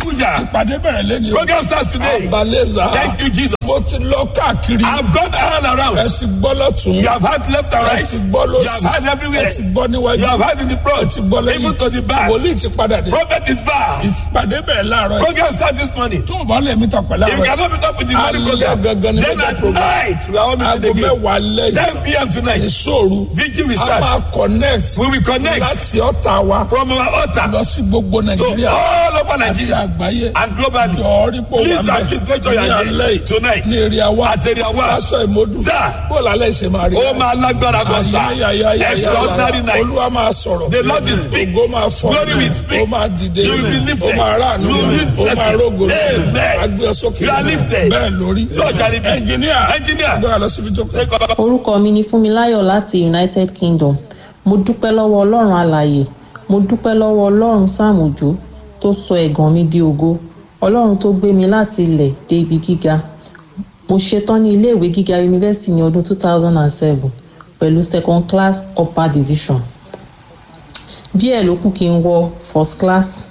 Abuja. ìpàdé bẹ̀rẹ̀ lẹ́ni o. Program starts today. àbálẹ́sà. Thank you, Jesus. mo ti lọ káàkiri. I've gone all ẹ around. ti gbọ́ lọ́tún. You have had left and ẹ right. ti gbọ́ You lọ́sì. have had everywhere. ẹ ti gbọ́ níwájú. You have had in the ẹ front. ti gbọ́ lẹ́yìn. Even to the back. wòlíì ti padà dé. Prophet is back. ìpàdé bẹ̀rẹ̀ láàárọ̀ yìí. Program starts this morning. tó o bá lè mi tọ̀ pẹ̀lú If you àárọ̀ yìí. cannot meet up with the morning Alẹ́ program, gangan ni then mega at program. night we are all aago meeting again. mẹ́wàá lẹ́yìn. 10 p.m. tonight. ìṣòro. Vigil will a start. máa connect. We will connect láti ọ̀tà wa. from our altar lọ sí gbogbo to nàìjíríà. all over àti Nigeria àgbáyé. and globally. jọ̀ọ́ rí pò wà Please and please make sure you ní are alẹ́ there yìí. tonight. ní èrè àwa. At area one. aṣọ ìmọ̀dù. Sir. bó lálẹ́ ṣe máa rí. Ó máa lágbára gọ́sà. Extraordinary night. olúwa máa sọ̀rọ̀. The Lord will speak. ògo máa fọ́. Glory will speak. ó máa dìde. You will be lifted. ó máa ráàánú. You will be ó máa blessed. rógo. Amen. agbé sókè. You are lifted. bẹ́ẹ̀ lórí. So shall it be. ẹnjìníà. Engineer. gbọ́dọ̀ lọ síbi tó kọ́. Take over. orúkọ mi ni fúnmiláyọ̀ láti united kingdom mo dúpẹ́ lọ́wọ́ ọlọ́run alàyè mo dúpẹ́ lọ́wọ́ ọlọ́run sam òjò tó sọ ẹ̀gàn mi di ògo ọlọ́run tó gbé mi láti ilẹ̀ dé ibi gíga mo ṣetán ní iléèwé gíga yunifásitì ní ọdún 2007 pẹ̀lú second class upper division díẹ̀ ló kù kí n wọ first class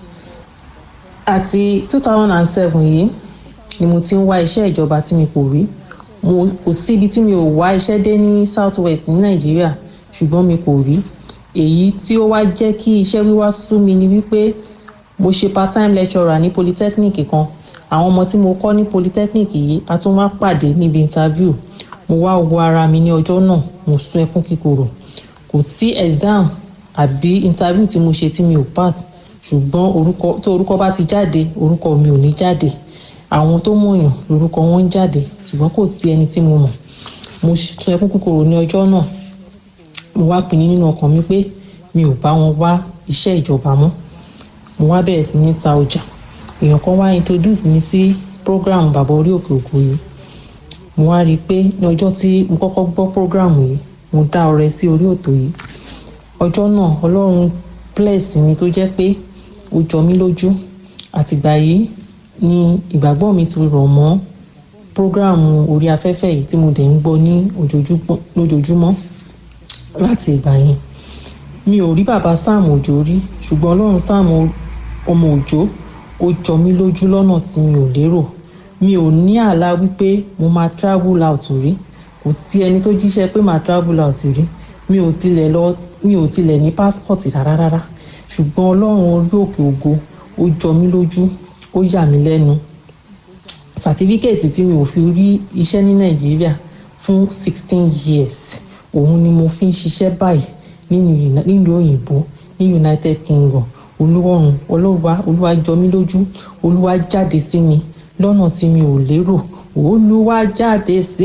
àti 2007 yìí ni mo ti ń wá iṣẹ́ ìjọba tí mi kò rí mo kò sí ibi tí mi ò wá iṣẹ́ dé ní south west ní nàìjíríà ṣùgbọ́n mi kò rí èyí tí ó wá jẹ́ kí iṣẹ́ wíwá sú mi ni wípé mo ṣe part time lecturer ní polytechnic kan àwọn ọmọ tí mo kọ́ ní polytechnic yìí a tún wá pàdé níbi interview mo wá wo ara mi ní ọjọ́ náà mo sún ẹkún kíkorò kò sí exam àbí interview tí mo ṣe tí mi ò pass ṣùgbọ́n orúkọ tó orúkọ bá ti jáde orúkọ mi ò ní jáde àwọn tó mọ̀yàn lórúkọ wọn ń jáde ṣùgbọ́n kò sí ẹni tí mo mọ̀ mo sún ẹkún kíkorò ní ọjọ́ náà mo wá pinnu nínú ọkàn mi pé mi ò bá wọn wá iṣẹ́ ìjọba mọ́ mo wá bẹ̀rẹ̀ sí ní ta ọjà èèyàn kan wá introduce mi sí program bàbá orí òkè òkú yìí mo wá rí i pé ní ọjọ́ tí mo kọ́kọ́ gbọ́ program yìí mo dá ọrẹ sí orí òtò yìí ọjọ́ náà ọlọ́run bless mi tó jẹ́ pé ó jọ mí lójú àtìgbà yìí ni ìgbàgbọ́ mi ti rọ̀ mọ́ program orí afẹ́fẹ́ yìí tí mo dẹ̀ ń gbọ́ ní ojoojúmọ́- lójoojúmọ́ láti ìgbà yẹn mi ò rí bàbá sam òjò rí ṣùgbọ́n ọlọ́run sam ọmọ òjò ó jọ mí lójú lọ́nà tí mi ò lérò mi ò ní àlá wípé mo máa travel out rí kò sí ẹni tó jíṣẹ́ pé máa travel out rí mi ò tilẹ̀ lọ mi ò tilẹ̀ ní passport rárá rárá ṣùgbọ́n ọlọ́run orí òkè ògo ó jọ mí lójú ó yà mí lẹ́nu sàtífíkẹ́ẹ̀tì tí mi ò fi rí iṣẹ́ ní nàìjíríà fún sixteen years òun ni mo fi ń ṣiṣẹ́ báyìí nínú Uni- nílùú òyìnbó ní united kingdom olúwọ̀run olúwa olúwa jọ mí lójú olúwa jáde sí mi lọ́nà tí mi ò lérò olúwa jáde sí